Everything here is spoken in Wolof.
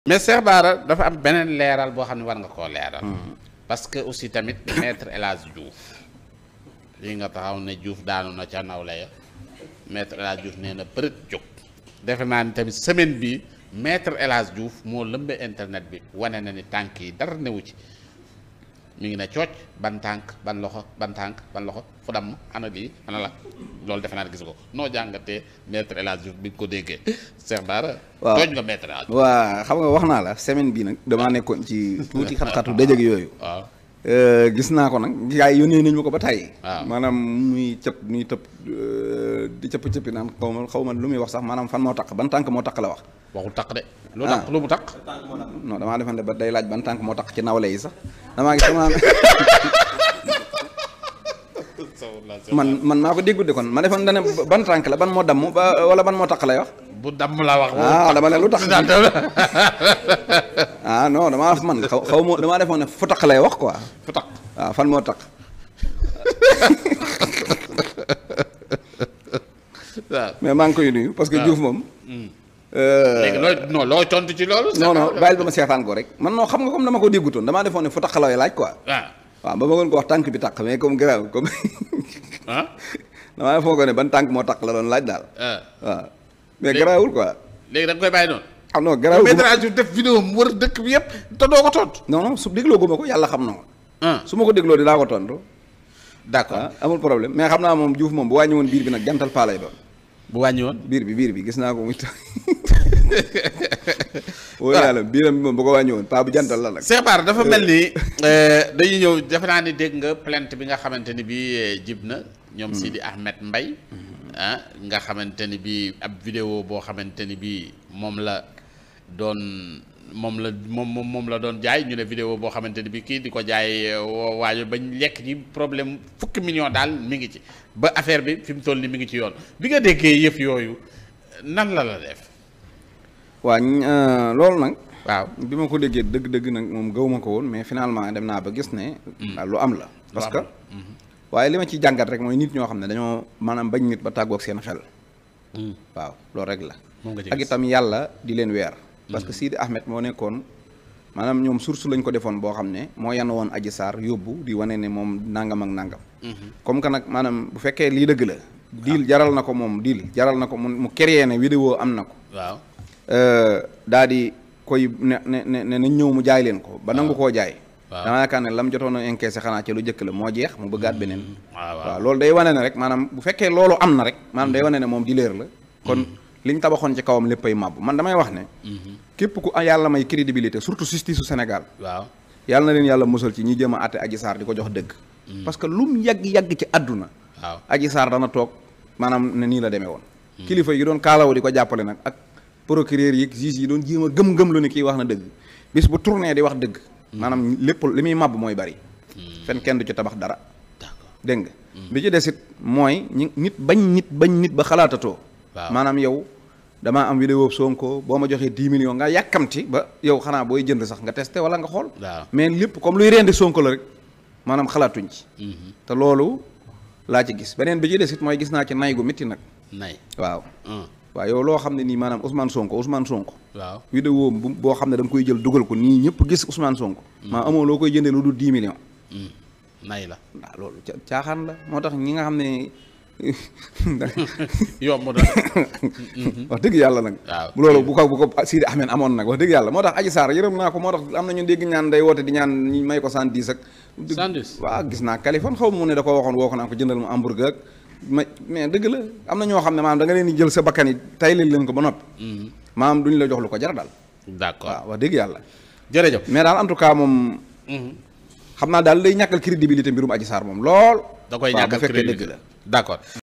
mais Cheikh Bara dafa am beneen leeral boo xam ne war nga koo leeral. parce que aussi tamit maître El Hadj Diouf lii nga taxaw ne Diouf daanu na ca nawle ya maître El Hadj Diouf nee na përët jóg. defe naa ni tamit semaine bi maître El Hadj Diouf moo lëmbe internet bi wane na ni tànk yi dara newu ci mi ngi ne cooc ban tànk ban loxo ban tànk ban loxo fu damm ana lii ana la loolu defe naa ne gis ko noo jàngatee maître El Hadj Diouf bi nga ko déggee Cheikh Bara. waaw tooñ nga maître El Hadj Diouf. waa xam nga wax naa la semaine bi nag damaa nekkoon ci tuuti xat-xatu dëjëg yooyu. waaw gis naa ko nag gars yi yónnee nañu ma ko ba tàyyi. waaw maanaam muy cëpp muy tëb di cëpp cëppi naan xaw ma xaw ma lu muy wax sax maanaam fan moo taq ban tànk moo taq la wax. waxul taq de. lu taq lu mu taq. non damaa defante ba day laaj ban tànk moo taq ci nawle yi sax damaa gis sama man man maa ko déggu de kon ma defoon dane ban tànk la ban moo damm ba wala ban moo taq lay wax. bu damm la wax. ah dama ne lu tax ah non damaa man xaw xaw ma damaa defoon ne fu taq lay wax quoi. fu taq. waaw fan moo taq. waaw. mais maa ngi koy nuyu parce que waaw. Diouf moom. léegi looy non looy tontu ci loolu. non non bàyyil ba ma seetaan ko rek man non xam nga comme dama ko déggutoon damaa defoon ne fu taq lay laaj quoi. waaw waaw ba ma gën ko wax tànk bi taq mais comme grave comme ah. damaa defoon ko ne ban tànk moo taq la doon laaj daal. ah. waaw mais Léegi- garaawul quoi. léegi da nga koy bàyyi noonu. ah non garaawul maître El Hadj Diouf def vidéo mu wër dëkk bi yëpp te doo ko tontu. non non su dégloo gu ma ko yàlla xam na ko. ah su ma ko dégloo dinaa ko tontu. d'accord ah amul problème mais xam naa moom Diouf moom bu wàññi woon biir bi nag jantal paa lay doon. bu wàññi woon. biir bi biir bi gis naa ko muy tax wóor yàlla biiram bi moom bu ko wàññi woon paa bu jantal la nag. Cheikh Bara dafa mel ni dañuy ñëw defe naa ni dégg nga plainte bi nga xamante ni bii jib na. ñoom Sidi Ahmed Mbaye ah nga xamante ni bii ab vidéo boo xamante ni bii moom la doon moom la moom moom moom la doon jaay ñu ne vidéo boo xamante ni bii kii di ko jaay woo waajo bañ lekk ci problème fukki million daal mi ngi ci ba affaire bi fi mu toll ni mi ngi ci yoon bi nga déggee yëf yooyu nan la la def. waa ñ- euh, loolu nag. waaw bi ma ko déggee dëgg-dëgg nag moom gaw ma ko woon mais finalement dem naa ba gis ne. ah, lu am la. parce que waaye li ma ciy jàngat rek mooy nit ñoo xam ne dañoo maanaam bañ nit ba tàggoog seen xel. waaw loolu rek la. moom nga ci ak gis. itam yàlla di leen weer. parce que Sidi Ahmed moo nekkoon maanaam ñoom source lañ ko defoon boo xam ne moo yan woon Adji Sarr yóbbu di wane ne moom nangam ak nangam. comme que nag maanaam bu fekkee lii dëgg la. diil jaral na ko moom diil jaral na ko mu mu créé ne vidéo am na ko. waaw. daa di koy ne ne ne ne nañ ñëw mu jaay leen ko ba nangu koo jaay. waaw. dama yaakaar ne lam jotoon a encaissé xanaa ca lu jëkk la moo jeex mu bëggaat beneen. waaw waaw waaw loolu day wane ne rek maanaam bu fekkee loolu am na rek maanaam day wane ne moom dileer la kon liñ tabaxoon ci kawam léppay màbb man damay wax ne képp ku yàlla may crédibilité surtout justice su Sénégal waaw. yàlla na leen yàlla musal ci ñi jëm a àtte Adji Sarr di ko jox dëgg parce que lu mu yàgg-yàgg ci àdduna waaw. Adji Sarr dana toog maanaam ne nii la demee woon kilifa yi doon kaalaw di ko jàppale nag ak procureur yi juge yi doon jéem a gëm-gëm lu ne kii wax na dëgg bis bu tourné di wax dëgg maanaam lépp li muy màbb mooy bari fen kenn du ci tabax dara d'accord dégg nga bi ci desit mooy ñi nit bañ nit bañ nit ba xalaatatoo Waaw. maanaam yow damaa am vidéo Sonko boo ma joxee 10 millions nga yàkkamti ba yow xanaa booy jënd sax nga testé wala nga xool waaw. mais lépp comme luy rendi Sonko la rek maanaam xalaatuñ ci te loolu laa ci gis beneen bi ci desit mooy gis naa ci nay gu métti nag nay. waaw un waaw yow loo xam ne nii maanaam Ousmane Sonko Ousmane Sonko waaw. vidéo bu boo xam ne da nga koy jël dugal ko nii ñëpp gis Ousmane Sonko maa amoo loo koy jëndee lu dul 10 millions nay la. waaw loolu ca- caaxaan la moo tax ñi nga xam ne yomb na. wax dëgg yàlla nag waaw. bu loolu bu ko bu ko Sidi Ahmed amoon nag wax dëgg yàlla moo tax Adji Sarr yërëm naa ko moo tax am na ñu dégg ñaan day woote di ñaan ñi may ko cent dix ak Cent dix? waaw gis naa Kaliphone xaw ma mu ne da ko waxoon woo ko naan ko jëndal mu hamburger ak ma mais dëgg la am na ñoo xam ne maanaam da nga leen di jël sa bakkan yi taylil leen ko ba noppi maanaam duñ la jox lu ko jar daal d'accord waaw wax dëgg yàlla jërëjëf. mais daal en tout cas moom xam naa daal day ñàkkal crédibilité mbirum Adji Sarr moom lool da koy waaw bu ñàkkal fekkee crédit dëgg la d'accord